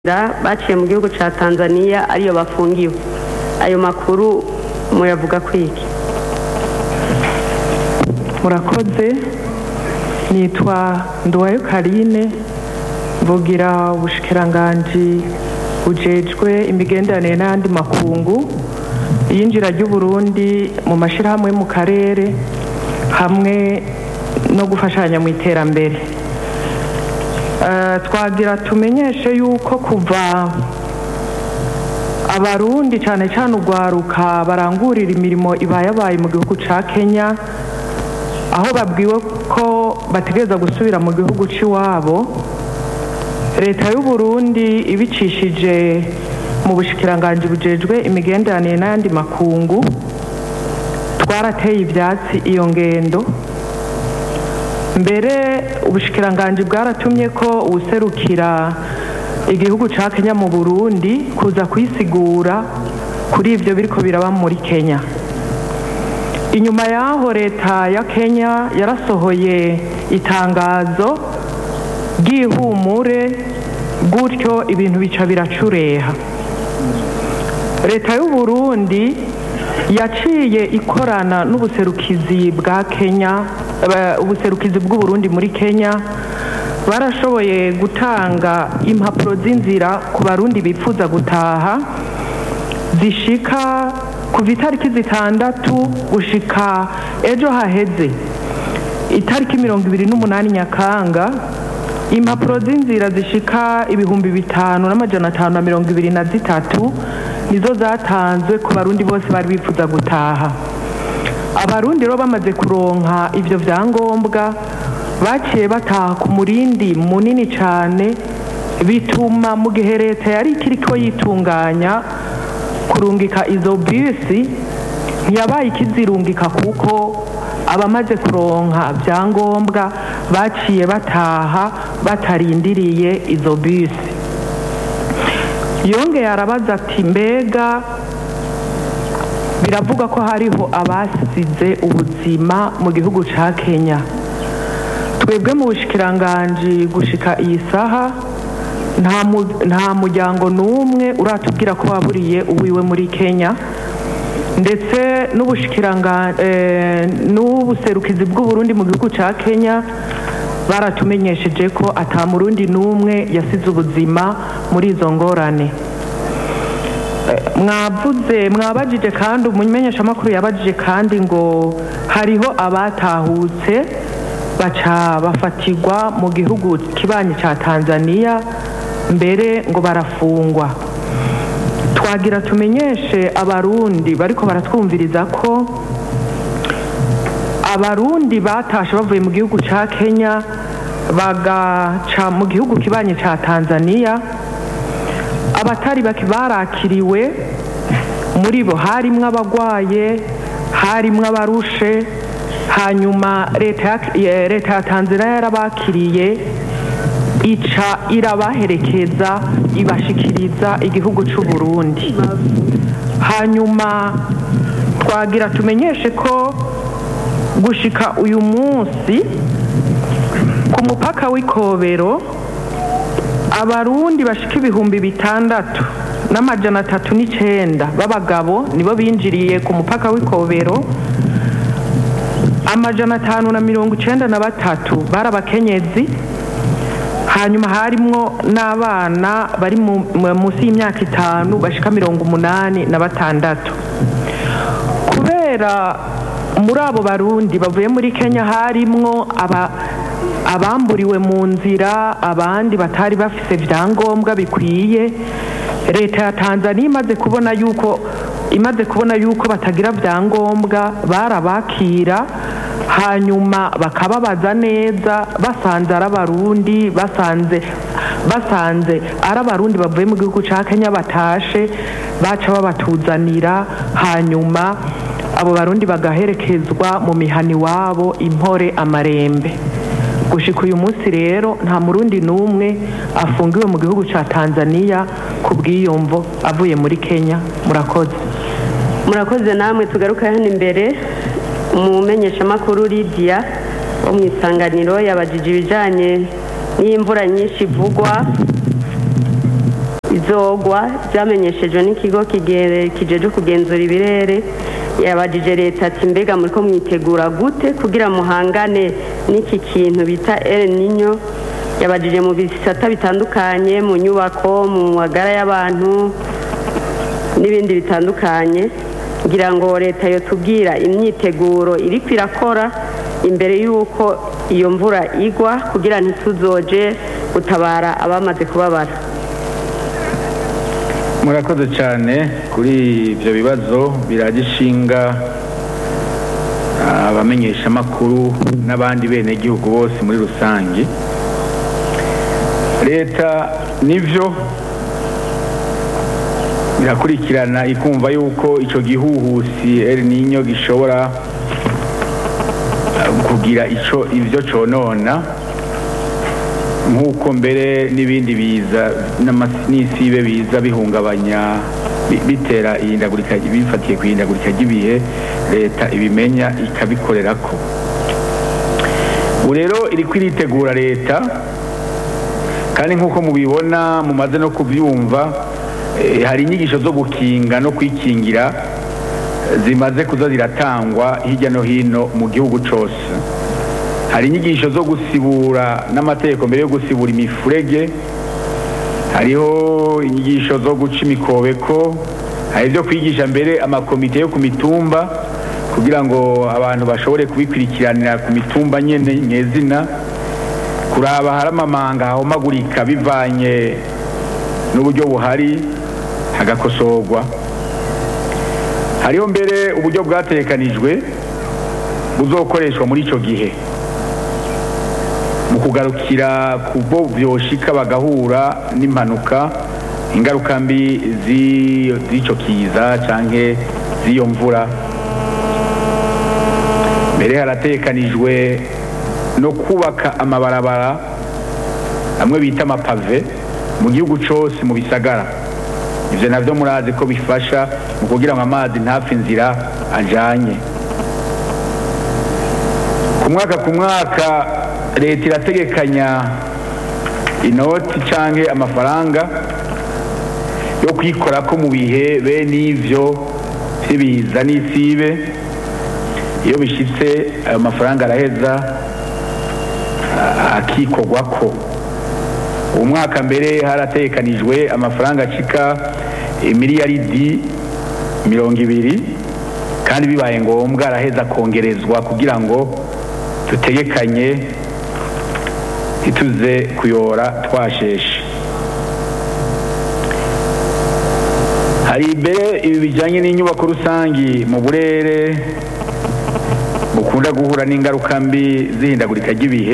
baciye mu gihugu cya tanzania ariyo bafungiwe ayo makuru muyavuga kwiki murakoze nitwa nduwayo karine mvugira ubushikiranganji bujejwe imigenderanire n'ayandi makungu iyinjira ry'uburundi mu mashyirahamwe yo mu karere hamwe no gufashanya mu iterambere Eh, twagira tumenyeshe yuko kuva abarundi cyane cyane urwaruka barangurira imirimo ibayabaye mu gihugu cya kenya aho babwiwe ko bategereza gusubira mu gihugu cy'iwabo leta y'u Burundi ibicishije mu bushikiranganji bujejwe imigenderanire n'ayandi makungu twarateye ibyatsi iyo ngendo mbere ubushikiranganji bwaratumye ko uwuserukira igihugu cya kenya mu burundi kuza kwisigura kuri ibyo biriko biraba muri kenya inyuma y'aho leta ya kenya yarasohoye itangazo ry'ihumure gutyo ibintu bica biracureha leta y'u Burundi yaciye ikorana n'ubuserukizi bwa kenya eh, ubuserukizi bw'uburundi muri kenya barashoboye gutanga impapuro z'inzira ku barundi bifuza gutaha zishika kuva itariki zitandatu gushika ejo haheze itariki mirongo ibiri n'umunani nyakanga impapuro z'inzira zishika ibihumbi bitanu n'amajana atanu na mirongo ibiri na zitatu nizo zatanzwe ku barundi bose bari bifuza gutaha abarundi rero bamaze kuronka ivyo vyangombwa baciye bataha ku murindi munini cane bituma mu gihe leta yari ikiriko yitunganya kurungika izo bisi ntiyabaye ikizirungika kuko abamaze kuronka vyangombwa baciye bataha batarindiriye izo bisi yongeye arabaza ati mbega biravuga ko hariho abasize ubuzima mu gihugu ca kenya twebwe mu bushikiranganji gushika iyi saha nta mu- nta muryango n'umwe uratubwira ko waburiye uwiwe muri kenya ndetse n'ubushikiranga- eh, n'ubuserukizi bw'uburundi mu gihugu ca kenya baratumenyesheje ko ata murundi n'umwe yasize ubuzima muri izo ngorane mwavuze mwabajije kandi umumenyeshamakuru yabajije kandi ngo hariho abatahutse baca bafatirwa mu gihugu kibanyi cya tanzania mbere ngo barafungwa twagira tumenyeshe abarundi bariko baratwumviriza ko abarundi batashe bavuye mu gihugu cya kenya bagaca mu gihugu kibanyi cya tanzania abatari bake barakiriwe muri bo harimwo abagwaye harimwo abarushe hanyuma leta ya- eh, leta ya tanzania yarabakiriye ica irabaherekeza ibashikiriza igihugu c'u burundi hanyuma twagira tumenyeshe ko gushika uyu munsi ku mupaka w'ikobero abarundi bashika ibihumbi bitandatu n'amajana atatu n'icenda b'abagabo nibo binjiriye ku mupaka w'ikobero amajana atanu na mirongo icenda na batatu bari abakenyezi hanyuma harimwo n'abana bari mu- mu- munsi y'imyaka itanu bashika mirongo umunani na batandatu kubera muri abo barundi bavuye muri kenya harimwo aba abamburiwe mu nzira abandi batari bafise vyangombwa bikwiye leta ya tanzania imaze kubona yuko imaze kubona yuko batagira vyangombwa barabakira hanyuma bakababaza neza basanze ari abarundi basanze basanze ari abarundi bavuye mu gihugu ca kenya batashe baca babatuzanira hanyuma abo barundi bagaherekezwa mu mihani wabo impore amarembe gushika uyu munsi rero nta murundi n'umwe afungiwe mu gihugu ca tanzania ku bwiyumvo avuye muri kenya murakoze murakoze namwe tugaruka hano imbere umumenyeshamakuru lidiya wo mu isanganiro yabajije ibijyanye n'imvura nyinshi ivugwa bizogwa byamenyeshejwe n'ikigo kijeje kugenzura ibirere yabajije leta ati mbega muri ko mwitegura gute kugira muhangane n'iki kintu bita El Niño yabajije mu bisata bitandukanye mu nyubako mu magara y'abantu n'ibindi bitandukanye ngira ngo leta yotubwira imyiteguro iri kwirakora imbere y'uko iyo mvura igwa kugira ntituzoje gutabara abamaze kubabara murakoze cyane kuri ibyo bibazo biragishinga abamenyeshamakuru n'abandi benegihugu bose muri rusange leta nibyo irakurikirana ikumva yuko icyo gihuhusi eri ninyo gishobora kugira icyo ibyo conona nk'uko mbere n'ibindi biza n'isibe biza bihungabanya bitera ihindagurika bifatiye ku ihindagurika ry'ibihe leta ibimenya ikabikorera ko ubu rero iri kwiritegura leta kandi nk'uko mubibona mumaze no kubyumva hari inyigisho zo gukinga no kwikingira zimaze kuza ziratangwa hirya no hino mu gihugu cyose hari inyigisho zo gusibura n'amategeko mbere yo gusibura imifurege hariho inyigisho zo guca imikobeko hari ibyo kwigisha mbere amakomite yo ku mitumba kugira ngo abantu bashobore kubikurikiranira ku mitumba nyine nyezina kuraba hari amamanga hahomagurika bivanye n'uburyo buhari hagakosorwa hariho mbere uburyo bwatekanijwe buzokoreshwa muri icyo gihe mu kugarukira ku bo byoshika bagahura n'impanuka ingaruka mbi z'icyo kiza cyangwa z'iyo mvura mbere haratekanijwe no kubaka amabarabara amwe bita amapave mu gihugu cyose mu bisagara ibyo nabyo murazi ko bifasha mu kugira ngo amazi ntapfe inzira ajyanye ku mwaka ku mwaka leta irategekanya inoti cyangwa amafaranga yo kwikora ko mu bihe bene ibyo by'ibiza n'isibe iyo bishyitse ayo mafaranga araheza akikorwa ko uwo mwaka mbere haratekanijwe amafaranga acika miliyaridi mirongo ibiri kandi bibaye ngombwa araheza kongerezwa kugira ngo dutegekanye ntituze kuyora twasheshe hari imbere ibi bijyanye n'inyubako rusange mu burere bukunda guhura n'ingaruka mbi z'ihindagurika ry'ibihe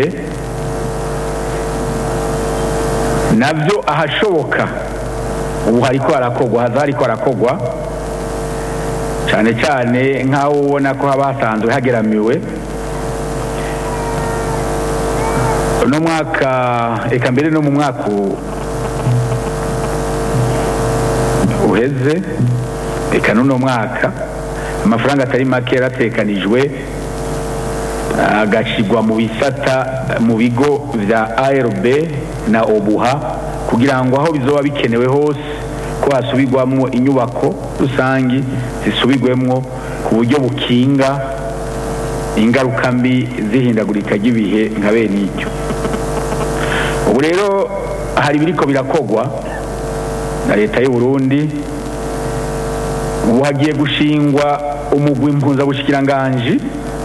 nabyo ahashoboka ubu hariko harakogwa haza hariko harakogwa cyane cyane nk'aho ubona ko haba hasanzwe hageramiwe uno mwaka reka mbere no mu mwaka uheze reka n'uno mwaka amafaranga atari make yaratekanijwe agashyirwa mu bisata mu bigo bya ARB na obuha kugira ngo aho bizoba bikenewe hose ko hasubirwamo inyubako rusange zisubirwemo ku buryo bukinga ingaruka mbi zihindagurika ry'ibihe nka bene icyo ubu rero hari ibiriko birakogwa na leta y'u Burundi ubu hagiye gushingwa umugwi mpuzabushyikiranganji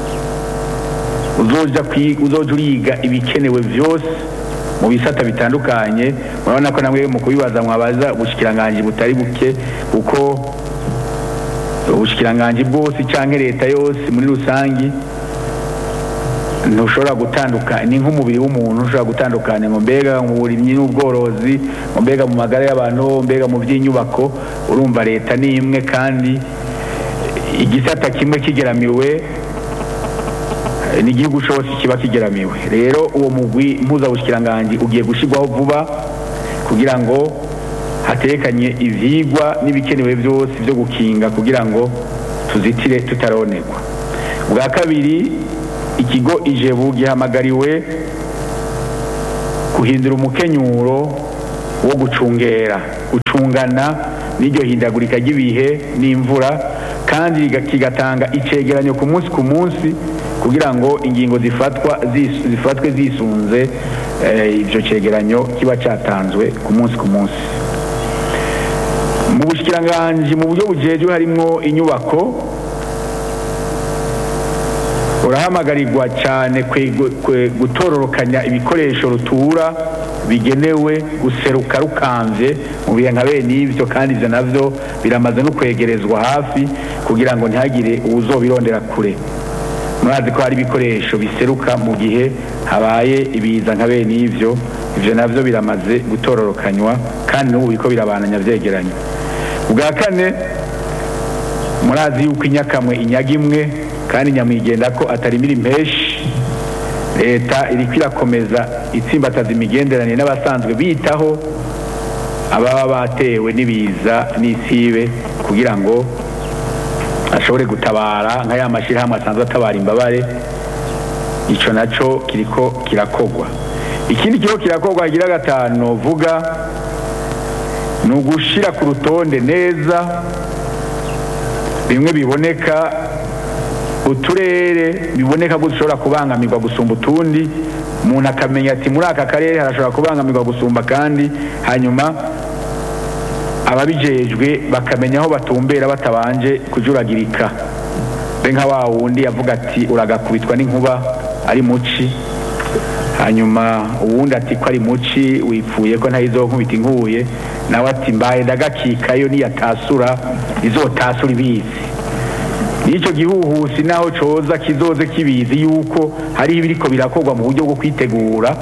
uzoja uriga ibikenewe byose mu bisata bitandukanye murabona ko namwe mu kubibaza mwabaza ubushyikiranganji butari buke kuko ubushyikiranganji bwose cyangwa leta yose muri rusange ntushobora gutandukanya ni nk'umubiri w'umuntu ushobora gutandukanya ngo mbega mu burimyi n'ubworozi ngo mbega mu magara y'abantu mbega mu by'inyubako urumva leta ni imwe kandi igisata kimwe kigeramiwe n'igihugu cyose kiba kigeramiwe rero uwo mugwi mpuzabushyikiranganji ugiye gushyirwaho vuba kugira ngo hatekanye ibyigwa n'ibikenewe byose byo gukinga kugira ngo tuzitire tutaronekwa bwa kabiri ikigo ijebu gihamagariwe guhindura umukenyuro wo gucungera gucungana n'iryo hindagurika ry'ibihe n'imvura kandi riga- kigatanga icegeranyo ku munsi ku munsi kugira ngo ingingo zifatwa zis- zifatwe zisunze eh, ivyo cegeranyo kiba catanzwe ku munsi ku munsi mu bushikiranganji mu buryo bujejwe harimwo inyubako urahamagarirwa cyane kwe- kwe- gutororokanya ibikoresho rutura bigenewe guseruka rukamvye mu bihe nka bene ivyo kandi ivyo navyo biramaze no kwegerezwa hafi kugira ngo ntihagire uwuzobirondera kure murazi ko hari ibikoresho biseruka mu gihe habaye ibiza nka bene ivyo ivyo navyo biramaze gutororokanywa kandi n'ubu biriko birabananya vyegeranye ubwa kane murazi yuko inyakamwe inyaga imwe kandi nyamwigenda ko atarimira impeshi leta iriko irakomeza itsimbataza imigenderanire n'abasanzwe bitaho ababa batewe n'ibiza n'isibe kugira ngo ashobore gutabara nka ya mashyirahamwe asanzwe atabara imbabare ico naco kiriko kirakogwa ikindi kiriko kirakogwa kigira gatanu vuga ni ugushira ku rutonde neza bimwe biboneka uturere biboneka ko dushobora kubangamirwa gusumba utundi umuntu akamenya ati muri aka karere harashobora kubangamirwa gusumba kandi hanyuma ababijejwe bakamenya aho batumbera batabanje kujuragirika be nka wa wundi yavuga ati uragakubitwa n'inkuba ari muci hanyuma uwundi ati ko ari muci wipfuye ko ntayizonkubita inkuye nawe ati mbaye ndagakikayo niyatasura izotasura ibizi n'icyo gihuhusi naho coza kizoze kibizi yuko hariho ibiriko birakorwa mu buryo bwo kwitegura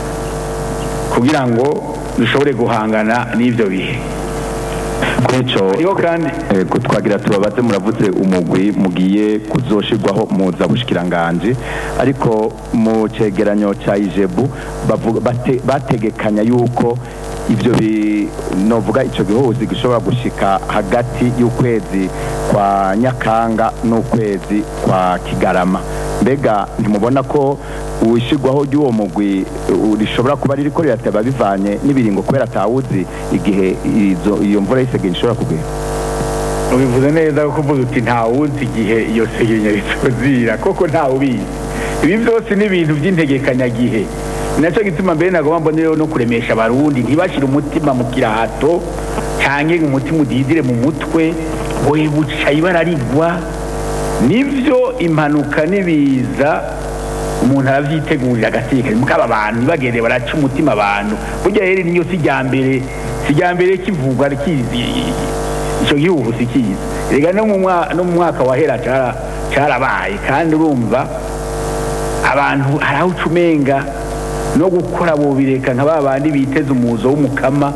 kugira ngo dushobore guhangana n'ivyo bihe kuri ico hariho kandi Ego twagira tubabaze muravuze umugwi mugiye kuzoshirwaho muza bushikiranganje ariko mu cegeranyo ca ijebu bavuga- bate- bategekanya yuko ivyo bi novuga ico gihuzi gishobora gushika hagati y'ukwezi kwa nyakanga n'ukwezi kwa kigarama mbega ntimubona ko ushirwaho ry'uwo mugwi uh, rishobora kuba ririko rirateba bivanye n'ibiringo kubera atawuzi igihe izo- iyo mvura y'isegenya ishobora kugera ubivuze neza kuko uvuze uti ntawuzi igihe iyo segenya rizozira koko ntawubizi ibi byose ni ibintu by'integekanyagihe ni nacyo gituma mbere nagomba mbonereho no kuremesha abarundi ntibashire umutima mu kirahato cyangwa umutima udidire mu mutwe we buca ibara rigwa nibyo impanuka n'ibiza umuntu arabyitegurira agatekanye mukaba abantu ntibagende baraca umutima abantu burya rero niyo si rya mbere si rya mbere kivugwa kizi icyo gihugu si kizi rega no mu mwa- no mu mwaka wahera cara- carabaye kandi urumva abantu hari aho uca umenga no gukora bobireka nka ba bandi biteze umuzo w'umukama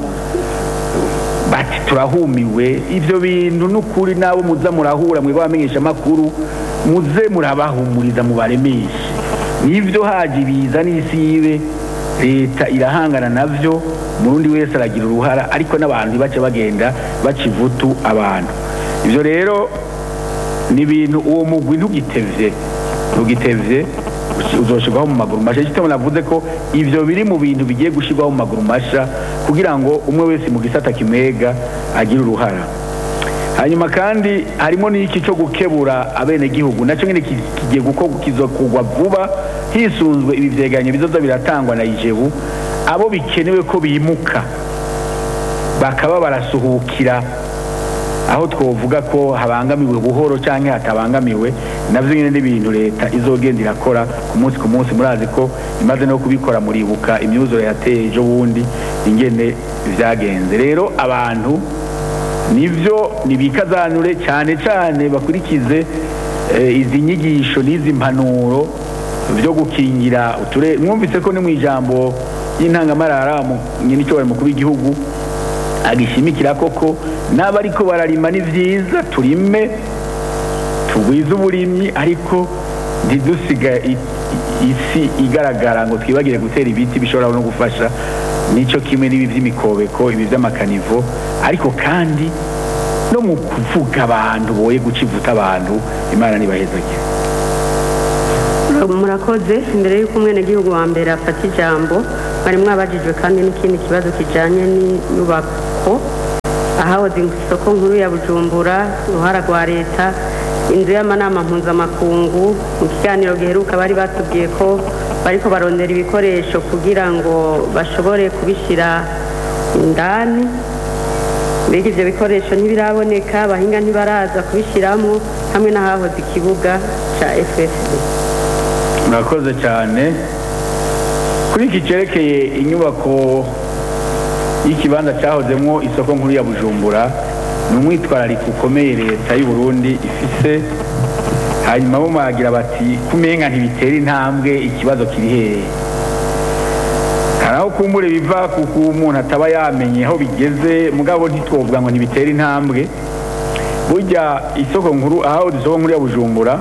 bati turahumiwe ivyo bintu n'ukuri nabo muza murahura mwebwe abamenyesha amakuru muze murabahumuriza mubaremeshe nivyo haje ibiza n'isibe leta irahangana navyo murundi wese aragira uruhara ariko n'abantu bace bagenda baca ivutu abantu ivyo rero ni ibintu uwo mugwi ntugitevye ntugitevye uzoshirwaho mu maguru masha icyo navuze ko ivyo biri mu bintu bigiye gushirwaho mu maguru masha kugira ngo umwe wese mu gisata kimwega agire uruhara hanyuma kandi harimo n'iki cyo gukebura abenegihugu nacyo nyine ki- kigiye gukorwa kizokugwa vuba hisunzwe ibi vyegeranyo bizoza biratangwa na ijebu abo bikenewe ko bimuka bakaba barasuhukira aho twovuga ko habangamiwe buhoro cyangwa hatabangamiwe navyo nyine n'ibintu leta izogenda irakora ku munsi ku munsi murazi ko imaze no kubikora muribuka imyuzure yateye ejo bundi ingene vyagenze rero abantu nivyo nibikazanure cyane cyane bakurikize eh, izi nyigisho n'izi mpanuro byo gukingira uture mwumvise ko ni mu ijambo y'intangamarara mu nyine icyo mukuru w'igihugu agishimikira koko n'abariko bararima ni vyiza turime tugwize uburimyi ariko ntidusiga i- i- isi igaragara ngo twibagire gutera ibiti bishobora no gufasha nico kimwe n'ibi vy'imikobeko ibi vy'amakanivo ariko kandi no mu kuvuga abantu boye guca ivuta abantu imana nibahezagire murakoze imbere y'uko umwenegihugu wa mbere afata ijambo bari mwabajijwe kandi n'ikindi kibazo kijyanye n'inyubako ahahoze isoko nkuru ya bujumbura uruhara rwa leta inzu y'amanama mpuzamakungu mu kiganiro giheruka bari batubwiye ko bariko barondera ibikoresho kugira ngo bashobore kubishyira indani mbega ibyo bikoresho ntibiraboneka abahinga ntibaraza kubishyiramo hamwe n'ahahoze ikibuga cya ffd murakoze cyane kuri iki cyerekeye inyubako y'ikibanza cyahozemo isoko nkuru ya bujumbura ni umwitwarariko ukomeye leta y'u Burundi ifise hanyuma bo baragira bati kumenga ntibitera intambwe ikibazo kiri hehe hari aho kumbure biva kuko umuntu ataba yamenye aho bigeze mugabo ntitwovuga ngo ntibitera intambwe burya isoko nkuru aho isoko nkuru ya bujumbura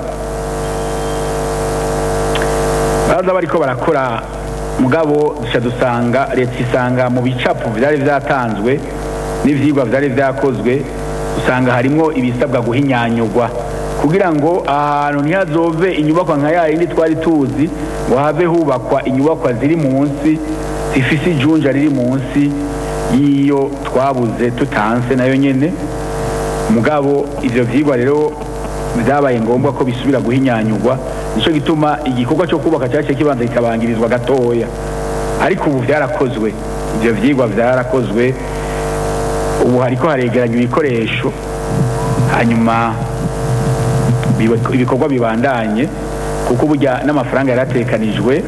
baraza bariko barakora mugabo duca dusanga leta isanga mu bicapo byari byatanzwe n'ivyigwa byari byakozwe usanga harimwo ibisabwa guhinyanyurwa kugira ngo ahantu ntihazove inyubakwa nka ya yindi twari tuzi ngo have hubakwa inyubakwa ziri munsi zifise ijunja riri munsi y'iyo twabuze tutanse nayo nyene mugabo ivyo vyigwa rero byabaye ngombwa ko bisubira guhinyanyurwa nicyo gituma igikorwa cyo kubaka cyaciye kibanza kikabangirizwa gatoya ariko ubu byarakozwe ibyo byigwa byarakozwe ubu hariko haregeranya ibikoresho hanyuma biba- ibikorwa bibandanye kuko burya n'amafaranga yaratekanijwe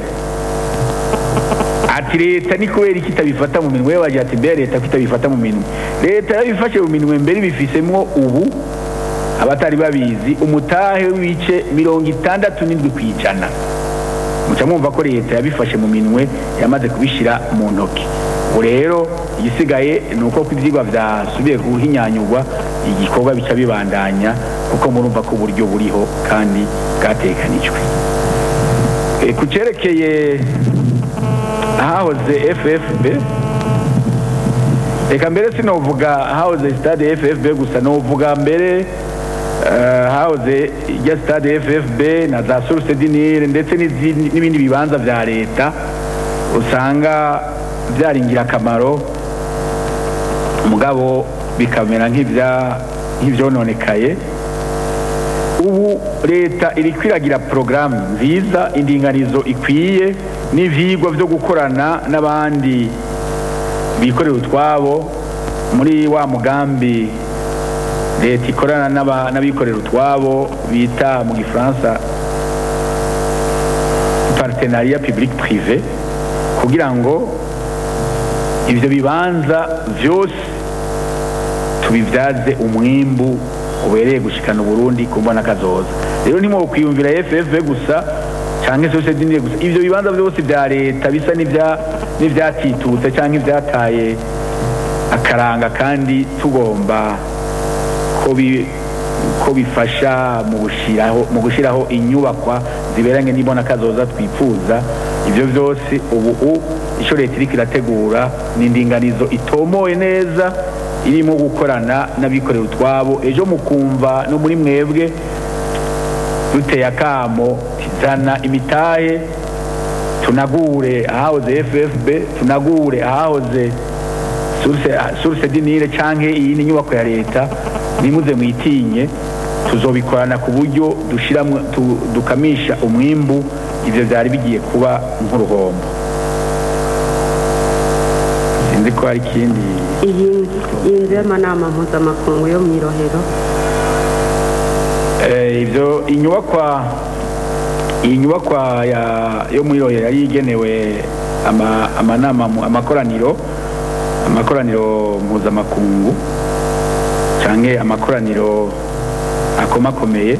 ati leta ni kubera iki itabifata mu minwe bagira ati mbere leta ko itabifata mu minwe leta yabifashe mu minwe mbere ibifisemwo ubu abatari babizi umutahe w'ibice mirongo itandatu n'indwi ku ijana muca mwumva ko leta yabifashe mu minwe yamaze kubishyira mu ntoki ubu rero igisigaye ni uko ko ibyigwa byasubiye guhinyanyurwa igikorwa bica bibandanya kuko murumva ko uburyo buriho kandi bwatekanijwe E, ku cyerekeye ahahoze ffb reka mbere sinovuga ahahoze stade ffb gusa novuga mbere eh, hahoze ijya stade ffb na za source dinire ndetse n'izindi- n'ibindi bibanza vya leta usanga byari ingirakamaro mugabo bikamera nk'ibya- nk'ivyononekaye ubu leta iri kwiragira porogaramu nziza indinganizo ikwiye n'ivyigwa vyo gukorana n'abandi bikorera utwabo muri wa mugambi leta ikorana n'aba- n'abikorera utwabo bita mu gifaransa partenariat public privé kugira ngo ivyo bibanza vyose tubibyaze umwimbu ubereye gushikana uburundi ku mbona kazoza rero ntimwokwiyumvira ffv gusa canke sose dinire gusa ivyo bibanza vyose vya leta bisa n'ivya- n'ivyatitutse canke ivyataye akaranga kandi tugomba ko bi- ko bifasha mu gushiraho mu gushiraho inyubakwa ziberanye n'ibona kazoza twifuza ivyo vyose ubu u- ico leta iriko irategura ni indinganizo itomoye neza irimo gukorana n'abikorera utwabo ejo mukumva no muri mwebwe duteye akamo tizana imitahe tunagure ahahoze ffb tunagure ahahoze source source dinire canke iyindi nyubako ya leta nimuze mwitinye tuzobikorana ku buryo dushiramwo tu- dukamisha umwimbu ivyo vyari bigiye kuba nk'uruhombo sinzi ko hari ikindi iyi iyi nzu y'amanama mpuzamakungu yo mu irohero Eh, ivyo inyubakwa iyi nyubakwa ya yo muri roye yari igenewe ama, amanama mu- amakoraniro amakoraniro mpuzamakungu canke amakoraniro akomakomeye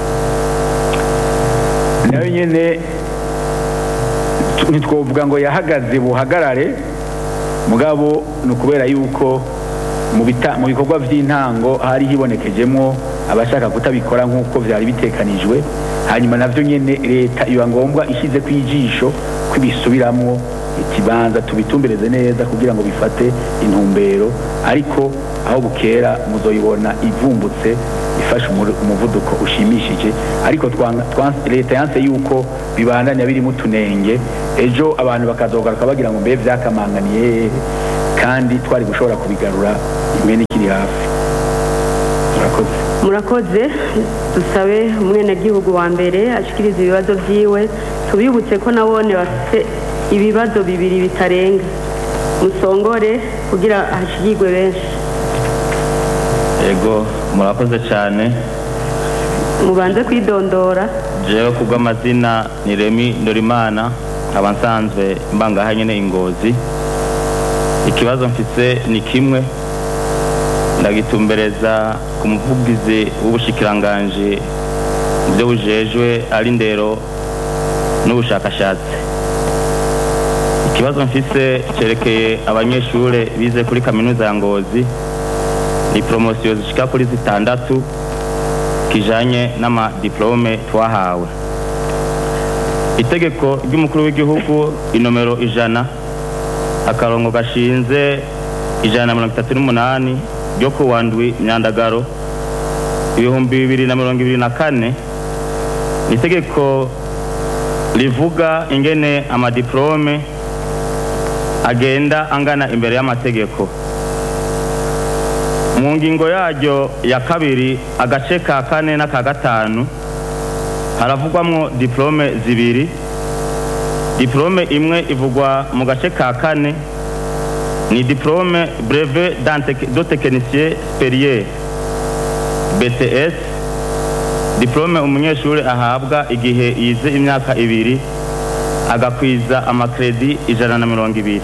nayo nyene tu- ntitwovuga ngo yahagaze buhagarare mugabo ni ukubera yuko mu bita- mu bikorwa by'intango hari hibonekejemo abashaka kutabikora nk'uko byari bitekanijwe hanyuma navyo nyene leta iba ngombwa ishyize ku ijisho ko ibisubiramwo ikibanza tubitumbereze neza kugira ngo bifate intumbero ariko aho bukera muzoyibona ivumbutse ifashe umur- umuvuduko ushimishije ariko twanga- twan- leta yanse yuko bibandanya birimo utunenge ejo abantu bakazogaruka bagira ngo mbe vyakamanganiye hehe kandi twari gushobora kubigarura imwe ikiri hafi murakoze murakoze dusabe umwenegihugu wa mbere ashikiriza ibibazo byiwe tubibutse ko nabone bafite ibibazo bibiri bitarenga musongore kugira hashigirwe benshi yego murakoze cyane mubanze kwidondora jewe ku bw'amazina ni remi ndorimana nkaba nsanzwe mbangaha nyine ingozi ikibazo mfise ni kimwe ndagitumbereza ku muvugizi w'ubushikiranganji mu byo bujejwe ari ndero n'ubushakashatsi ikibazo mfise cyerekeye abanyeshure bize kuri kaminuza ya ngozi ni poromosiyo zishika kuri zitandatu kijanye n'amadiplome twahawe itegeko ry'umukuru w'igihugu inomero ijana akarongo gashinze ijana na mirongo itatu n'umunani ryo ku wa ndwi myandagaro ibihumbi bibiri na mirongo ibiri na kane ni itegeko rivuga ingene amadiplome agenda angana imbere y'amategeko mu ngingo yaryo ya kabiri agace ka kane n'aka gatanu haravugwamwo diplome zibiri diplome imwe ivugwa mu gace ka kane ni diplome breve de technicien superieur bts diplome umunyeshuri ahabwa igihe yize imyaka ibiri agakwiza amakredi ijana na mirongo ibiri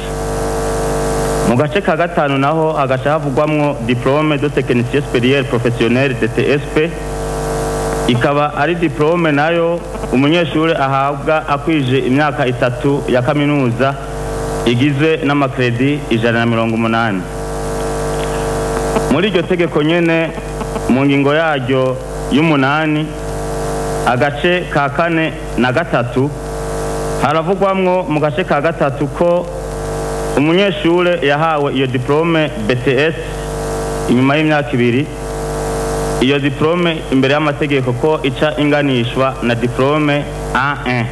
mu gace ka gatanu naho hagaca havugwamwo diplome de technicien superieur professionnel dtsp ikaba ari diplome nayo umunyeshuri ahabwa akwije imyaka itatu ya kaminuza igizwe n'amakredi ijana na mirongo umunani muri iryo tegeko nyene mu ngingo yaryo y'umunani agace ka kane na gatatu haravugwamwo mu gace ka gatatu ko umunyeshure yahawe iyo diplome bts inyuma y'imyaka ibiri iyo diplome imbere y'amategeko ko ica inganishwa na diplome a1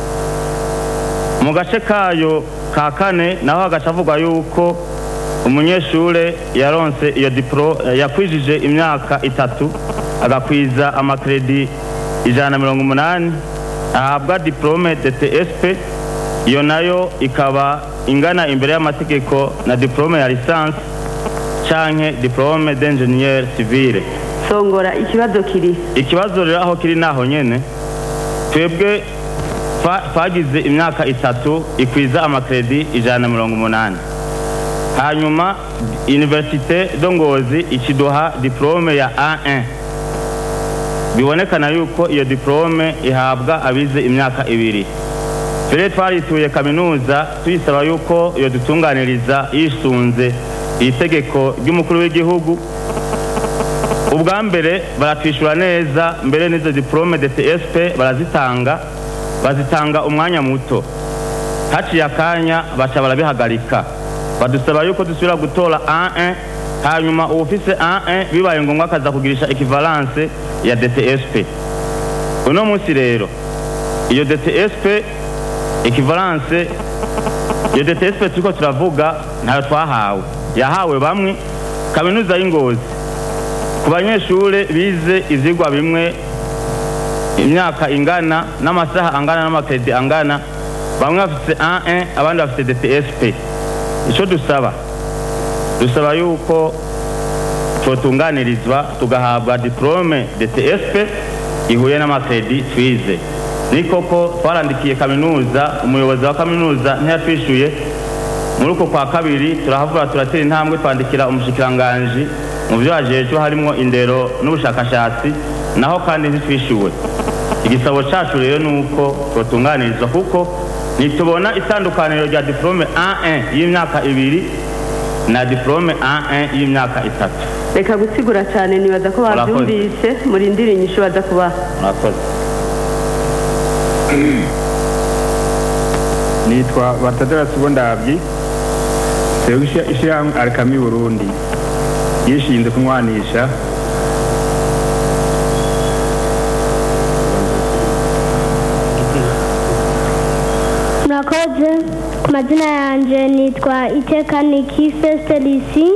mu gace kayo ka kane naho hagaca havugwa yuko umunyeshure yaronse iyo diplo yakwijije imyaka itatu agakwiza amakredi ijana na mirongo umunani ahabwa diplome dtsp iyo nayo ikaba ingana imbere y'amategeko na diplome ya lisansi canke diplome d'ingenieur civile songora ikibazo kiri ikibazo rero aho kiri naho nyene twebwe twa- twagize imyaka itatu ikwiza amakredi ijana na mirongo umunani hanyuma universite do ngozi ikiduha diplome ya a1 bibonekana yuko iyo diplome ihabwa abize imyaka ibiri mbere twarituye kaminuza tuyisaba yuko iyo dutunganiriza yisunze iri tegeko ry'umukuru w'igihugu ubwa mbere baratwishyura neza mbere n'izo diplome de tsp barazitanga bazitanga umwanya muto haciye akanya baca barabihagarika badusaba yuko dusubira gutora a1 hanyuma uwufise a1 bibaye ngombwa akaza kugirisha ekivalence ya dtsp uno munsi rero iyo dtsp ekivalence iyo dtsp turiko turavuga ntayo twahawe yahawe bamwe kaminuza y'ingozi ku banyeshure bize ivyigwa bimwe imyaka ingana n'amasaha angana n'amakredi angana bamwe bafise 1 abandi bafise dtsp ico dusaba dusaba yuko twotunganirizwa tugahabwa diplome dtsp ihuye n'amakredi twize ni koko twarandikiye kaminuza umuyobozi wa kaminuza ntiyatwishuye muri uko kwa kabiri turahavura turatera intambwe twandikira umushikiranganji mu byo hajejwe harimo indero n'ubushakashatsi naho kandi ntitwishyuwe igisabo cyacu rero ni uko twotunganirizwa kuko ntitubona itandukaniro rya diplome a1 y'imyaka ibiri na diplome a1 y'imyaka itatu reka gusigura cyane nibaza ko Murakoze. babyumvise murindire inyishu baza kubaha murakoze nitwa batadara ndabyi twebwe ishi- ishyirahamwe arakami burundi yishinze kunywanisha murakoze ku mazina yanjye nitwa iteka niki fesitelisi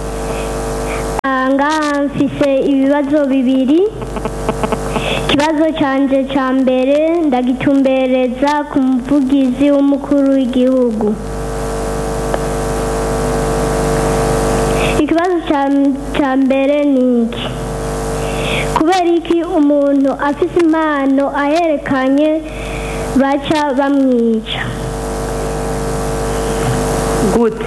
ngaha mfise ibibazo bibiri ikibazo cyanjye cya mbere ndagitumbereza ku muvugizi w'umukuru w'igihugu ikibazo cya- cya mbere ni iki kubera iki umuntu afite impano aherekanye baca bamwica gute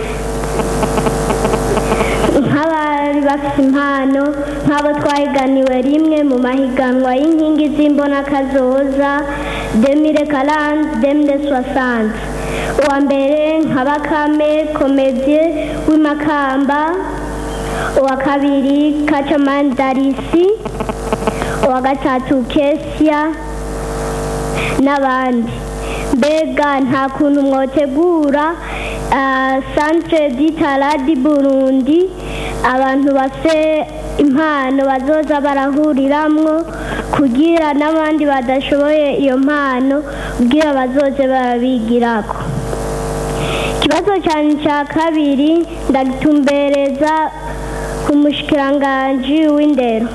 nk'abari bafite impano nk'abo twahiganiwe rimwe mu mahiganwa y'inkingi z'imbonakazoza demire karande demire soixante uwa mbere nka bakame komedie w'imakamba uwa kabiri kacamani darisi uwa gatatu kesia n'abandi mbega nta kuntu mwotegura ah, centre d'itala di burundi abantu bafite impano bazoza barahuriramwo kugira n'abandi badashoboye iyo mpano kugira bazoze barabigirako ikibazo cyane cya kabiri ndagitumbereza ku mushikiranganji w'indero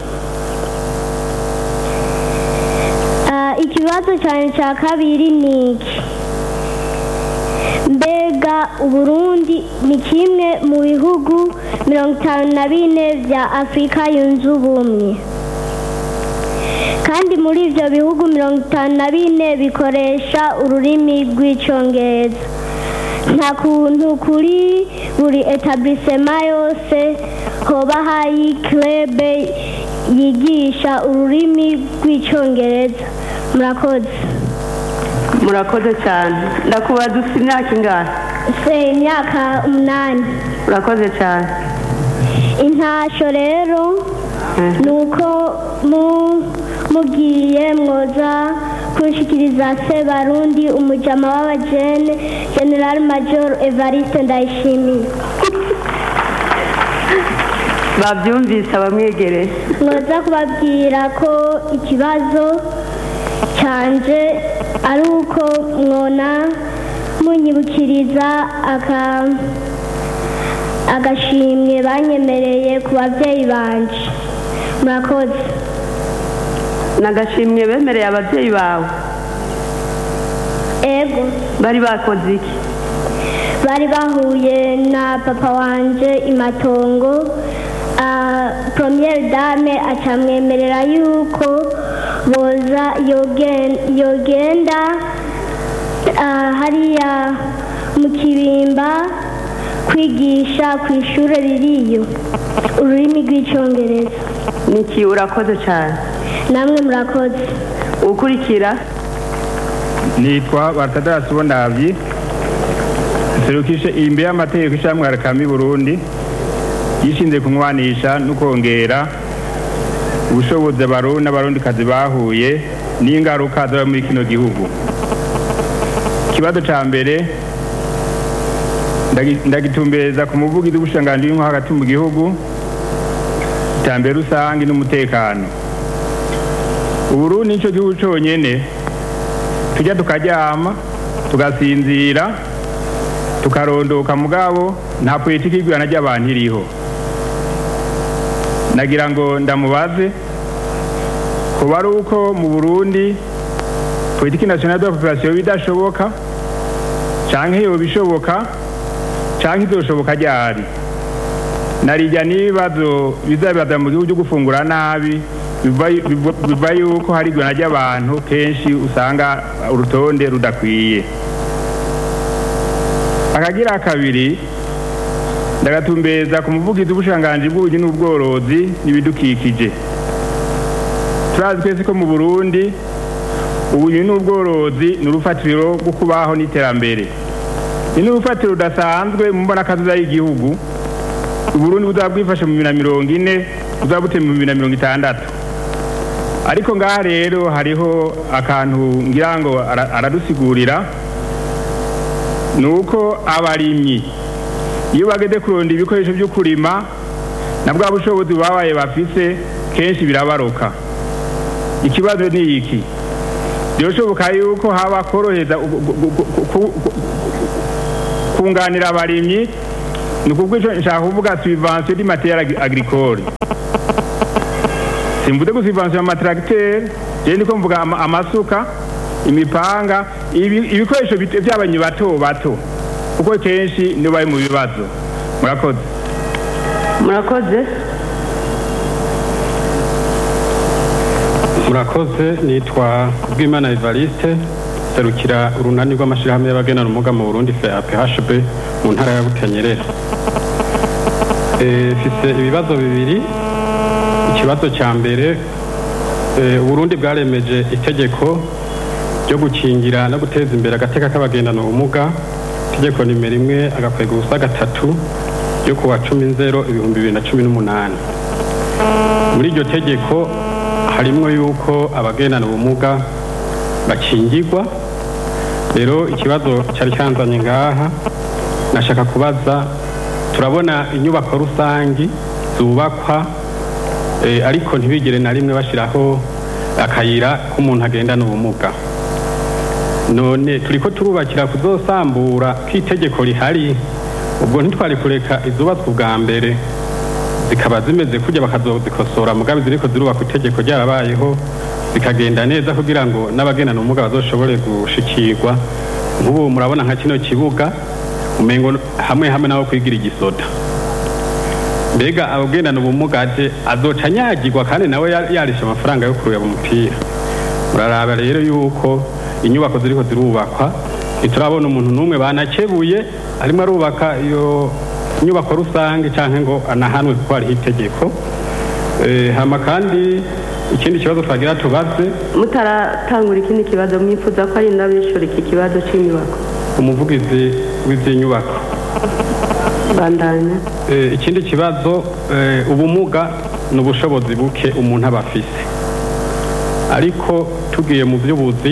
Ah, ikibazo cyane cya kabiri ni iki mbega uburundi ni kimwe mu bihugu mirongo itanu na bine bya afurika yunze ubumwe kandi muri ibyo bihugu mirongo itanu na bine bikoresha ururimi rw'icyongereza nta kuntu kuri buri etablissema yose hoba hari clube yigisha ururimi rw'icyongereza murakoze murakoze cyane ndakubaza ufite imyaka ingahe se imyaka umunani urakoze cyane intasho rero ni uko mu- mugiye mwoza kunshikiriza se barundi umujama w'abajene general major evariste ndayishimiye babyumvise abamwegereye mwoza kubabwira ko ikibazo cyanje ari uko mwona munyibukiriza aka agashimwe banyemereye ku babyeyi banje murakoze nagashimwe bemereye ababyeyi bawe ego bari bakoze iki bari bahuye na papa wanje imatongo ah, premiere dame acamwemerera yuko boza yogen- yogenda ah, hariya mu kibimba kwigisha ku ishuri ririyo ururimi rw'icyongereza niki urakoze cyane namwe murakoze ukurikira nitwa bartadasi bonavyi serukishe imbere y'amategeko ishamwe rakami burundi yishinze kunywanisha no kongera ubushobozi abarundi n'abarundikazi bahuye n'ingaruka zaba muri kino gihugu ikibazo ca mbere ndagi- ndagitumbereza ku muvugizi w'ubushikiranganji w'inko hagati mu gihugu iterambere rusange n'umutekano uburundi nico gihugu conyene tujya tukaryama tugasinzira tukarondoka mugabo nta politiki y'igurana ry'abantu iriho nagira ngo ndamubaze kuba ari uko mu burundi politiki nationale de la population bidashoboka canke yoba ishoboka canke izoshoboka ryari narijya n'ibibazo bizabibaza mu gihugu cyo gufungura nabi biva- biva- biva yuko hari igurana ry'abantu kenshi usanga urutonde rudakwiye akagira kabiri ndagatumbeza ku muvugizi w'ubushikiranganji bw'ubugi n'ubworozi n'ibidukikije turazi twese ko mu burundi ubugi n'ubworozi ni urufatiro rwo kubaho n'iterambere ni n'urufatiro rudasanzwe mu mbonakazoza y'igihugu uburundi buzaba bwifashe mu bibiri na mirongo ine buzaba buteye mu bibiri na mirongo itandatu ariko ngaha rero hariho akantu ngira ngo ara- aradusigurira ni uko abarimyi iyo bageze kurondera ibikoresho byo kurima na bwa bushobozi babaye bafise kenshi birabaroka ikibazo ni iki byoshoboka yuko haba koroheza gu- gu- gu- gu- ku- ku- kunganira abarimyi ni kubwo ico nshaka kuvuga subvention di matériel agricole simvuze ko subvention amatracteur je ndiko mvuga ama- amasuka imipanga ibi- ibikoresho bit- by'abanyi bato bato kuko kenshi nibo bari mu bibazo murakoze murakoze murakoze nitwa Bwimana Evariste serukira urunani rw'amashyirahamwe y'abagenera ubumuga mu Burundi FAPHB mu ntara ya Butanyerera Eh, mfise ibibazo bibiri ikibazo cya mbere eh, Uburundi bwaremeje itegeko ryo gukingira no guteza imbere agateka k'abagendana ubumuga itegeko nimero imwe agakwega ubusa gatatu ryo kuwa cumi nzero ibihumbi bibiri na cumi n'umunani muri iryo tegeko harimwo yuko abagendana ubumuga bakingirwa rero ikibazo cyari cyanzanye ngaha nashaka kubaza turabona inyubako rusangi zubakwa eh, ariko ntibigire na rimwe bashyiraho akayira k'umuntu agendana ubumuga none turiko turubakira kuzosambura k'itegeko rihari ubwo ntitwari kureka izubatswe ubwa mbere zikaba zimeze kujya bakazozikosora mugabe ziriko zirubaka itegeko ryarabayeho zikagenda neza kugira ngo n'abagendana ubumuga bazoshobore gushikirwa nk'ubu murabona nka kino kibuga umengo hamwe hamwe naho kwigira igisoda mbega abagendana ubumuga aje azoca anyagirwa kandi nawe ya- yarisha amafaranga yo kureba umupira muraraba rero yuko inyubako ziriko zirubakwa ntiturabona umuntu n'umwe banakebuye arimo arubaka iyo nyubako rusange cyangwa ngo anahanwe kuko hariho itegeko Eh, hama kandi ikindi kibazo twagira tubaze mutaratangura ikindi kibazo mwifuza ko ari ndabishura iki kibazo cy'inyubako umuvugizi w'izi nyubako bandanya Eh, ikindi kibazo eh, ubumuga ni ubushobozi buke umuntu aba afise ariko tugiye mu by'ubuzi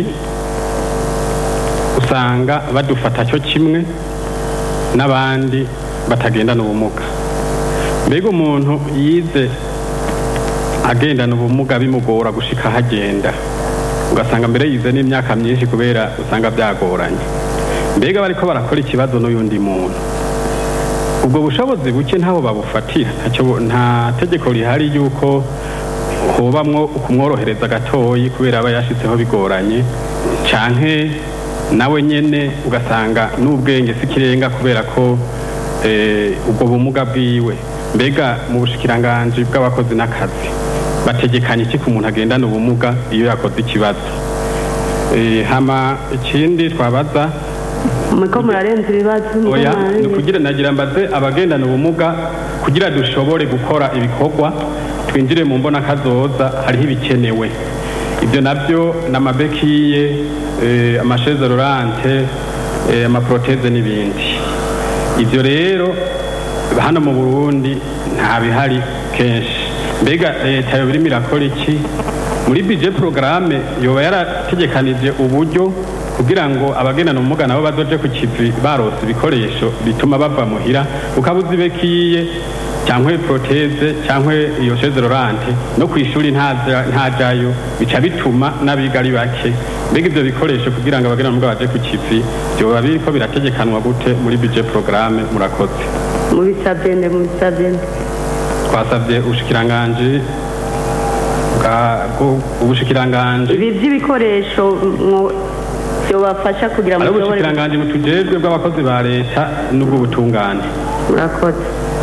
usanga badufata cyo kimwe n'abandi batagendana ubumuga mbega umuntu yize agendana ubumuga bimugora gushika aho agenda ugasanga mbere yize n'imyaka myinshi kubera usanga byagoranye mbega bariko barakora ikibazo n'uyundi muntu ubwo bushobozi buke ntabo babufatira ntacyo nta tegeko rihari yuko hobamwo kumworohereza gatoyi kubera aba yashitseho bigoranye canke nawe nyene ugasanga n'ubwenge si kirenga kubera ko eh, ubwo bumuga bwiwe mbega mu bushikiranganji bw'abakozi n'akazi bategekanye iki ku muntu agendana ubumuga iyo yakoze ikibazo Eh, hama ikindi twabaza muriko murarenza ibibazo muriko oya murarenza- ni ukugira nagira mbaze abagendana ubumuga kugira dushobore gukora ibikorwa twinjire mu mbona kazoza hariho ibikenewe ibyo nabyo ni amabekiye eh, amasheze rorante eh, amaproteze n'ibindi ibyo rero hano mu burundi nta bihari kenshi mbega leta yoba irimo irakora iki muri bije porogaramu yoba yarategekanije uburyo kugira ngo abagendana ubumuga nabo bazoje ku kivi barose ibikoresho bituma bava muhira ukabuza ibekiye cyangwa proteze cyangwa iyo sheze rorante no ku ishuri ntaja- ntajayo bica bituma n'abiga ari bake mbega ibyo bikoresho kugira ngo abagendana ubumuga baje ku kivi byoba biriko birategekanwa gute muri bije porogaramu murakoze mubisabye nde mubisabye nde twasabye ubushikiranganji bwa- bwo- ubushikiranganji ibi by'ibikoresho mwo- byobafasha kugira ngo ari mushobore ubushikiranganji butujejwe bw'abakozi ba leta n'ubw'ubutungane murakoze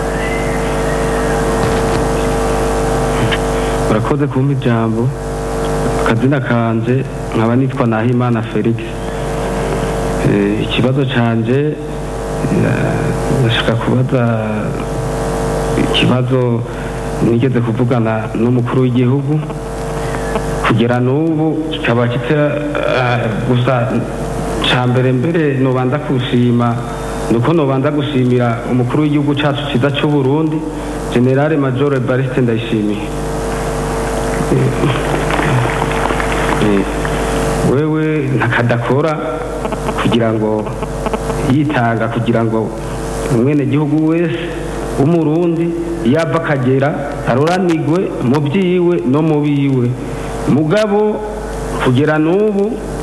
urakoze kumpa ijambo akazina kanje nkaba nitwa nahimana felix Eh, ikibazo canje eh, ndashaka kubaza ikibazo nigeze kuvugana n'umukuru w'igihugu kugera n'ubu kikaba kita eh, gusa ca mbere mbere nobanza kushima nuko nobanza gushimira umukuru w'igihugu cacu ciza c'u Burundi generale major Evariste Ndayishimiye Eh, wewe ntakadakora kugira ngo yitanga kugira ngo umwene gihugu wese w'umurundi yava akagera aroranigwe mu byiwe no mu biwe mugabo kugera n'ubu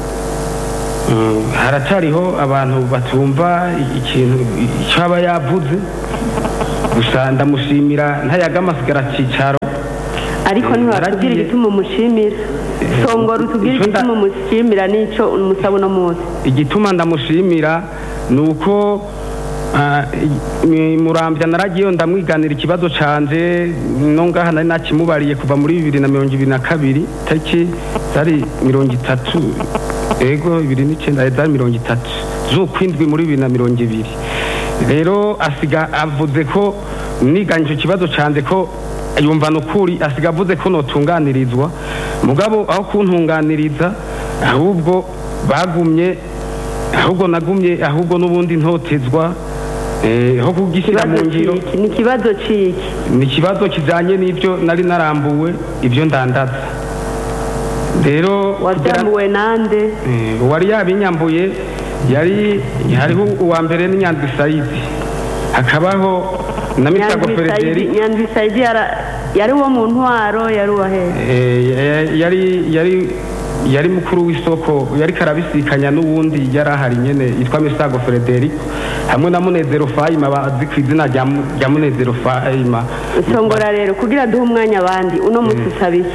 Mm, haracariho abantu batumva ikintu icyo aba yavuze gusa ndamushimira ntayaga amasigara cicaro ariko ntiwatubwira naragiye- igituma umushimira songora utubwire Ico nda- igituma umushimira n'icyo umusaba uno munsi igituma ndamushimira ni uko ah, i- murambya naragiye ndamwiganira ikibazo canje no ngaha nari nakimubariye kuva muri bibiri na mirongo ibiri na kabiri tariki zari mirongo itatu ego bibiri n'icenda zari mirongo itatu z'ukwindwi muri bibiri na mirongo ibiri rero asiga avuze ko niganye icyo kibazo canje ko yumva nukuri asiga avuze ko notunganirizwa mugabo aho kuntunganiriza ahubwo bagumye ahubwo nagumye ahubwo n'ubundi ntotezwa eh, aho kugishyira mu ikibazo ngiro ciki ni ikibazo ciki ni ikibazo kijyanye n'ibyo nari narambuwe ibyo ndandaza rero kugira- wabyambuwe nande Eh, uwari yabinyambuye yari hariho uwa mbere ni nyandwi sayidi hakabaho na misago Nyandwi ferederi Saidi- nyandwi sayidi yara- yari uwo mu ntwaro yari uwa hehe Eh, yari yari yari mukuru w'isoko yari karabisikanya n'uwundi yari ahari nyene yitwa misago ferederi hamwe na munezero fayima bazi ku izina rya Mu- rya munezero fayima songora rero kugira duhe umwanya abandi uno munsi usaba iki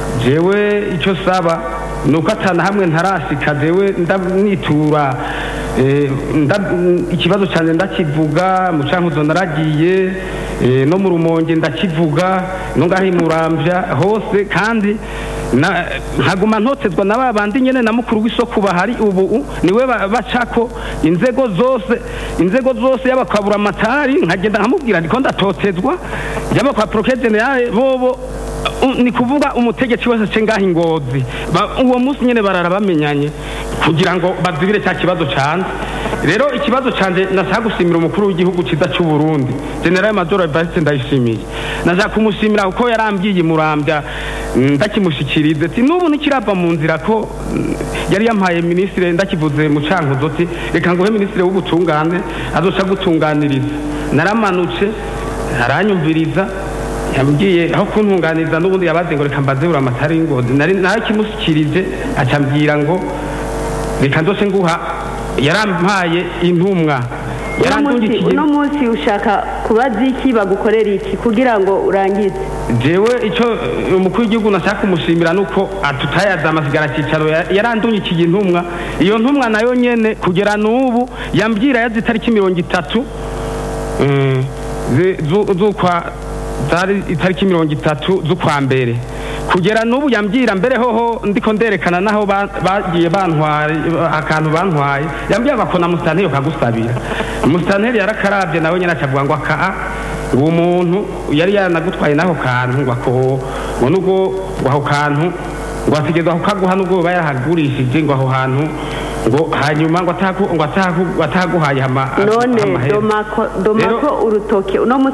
jewe icyo saba ni uko atana hamwe ntarasika jewe ndanitura eh, nda- mm, ikibazo cyane ndakivuga mu cankuzo naragiye eh, no mu rumonge ndakivuga no ngaho i murambya hose kandi na- nkaguma ntotezwa na ba bandi nyene na mukuru w'isoko bahari ubu niwe ba- bacako inzego zose inzego zose yaba kwa buramatari nkagenda nkamubwira ndiko ndatotezwa yaba kwa proke generale bobo Uh, ni kuvuga umutegetsi wese ace ngaho ingozi Ba- uwo munsi nyene barara bamenyanye kugira ngo bazibire cya kibazo canje rero ikibazo canje nashaka gushimira umukuru w'igihugu ciza c'u Burundi general major Evariste ndayishimiye nashaka kumushimira kuko yarambwiye murambya mm, ndakimushikirize ati n'ubu ntikirava mu nzira ko mm, yari yampaye ministre ndakivuze mu cankuzo ati reka nguhe ministre w'ubutungane azoca gutunganiriza naramanutse aranyumviriza yambwiye aho kuntunganiza n'ubundi yabaze ngo reka mbaze amatara y'ingozi nari narakimushyikirije acambwira ngo reka ndose nguha yarampaye intumwa uno munsi yarandungikiye uno munsi ushaka kubaza iki bagukorera iki kugira ngo urangize jewe icyo eh, umukuru w'igihugu nashaka kumushimira nuko atutayaza amasigara cyicaro yarandungikiye intumwa iyo ntumwa nayo nyene kugera n'ubu yambwira yazi itariki mirongo itatu eh, ze- zu- z'ukwa zari itariki mirongo itatu z'ukwa mbere kugera n'ubu yambwira mbere hoho ndiko nderekana naho ba- bagiye bantwaye akantu bantwaye yambwira ngo akona musitanteri kagusabira musitanteri yarakarabye nawe nyine acavuga ngo aka uwo muntu yari yanagutwaye n'ako kantu ngo ako ngo nubwo ngo ako kantu ngo asigeza kukaguha nubwo biba yarahagurishije ngo aho hantu ngo hanyuma ngo ataku- ngo ataku- ngo ataguhaye ama- none amahera. domako Rero- domako urutoke uno munsi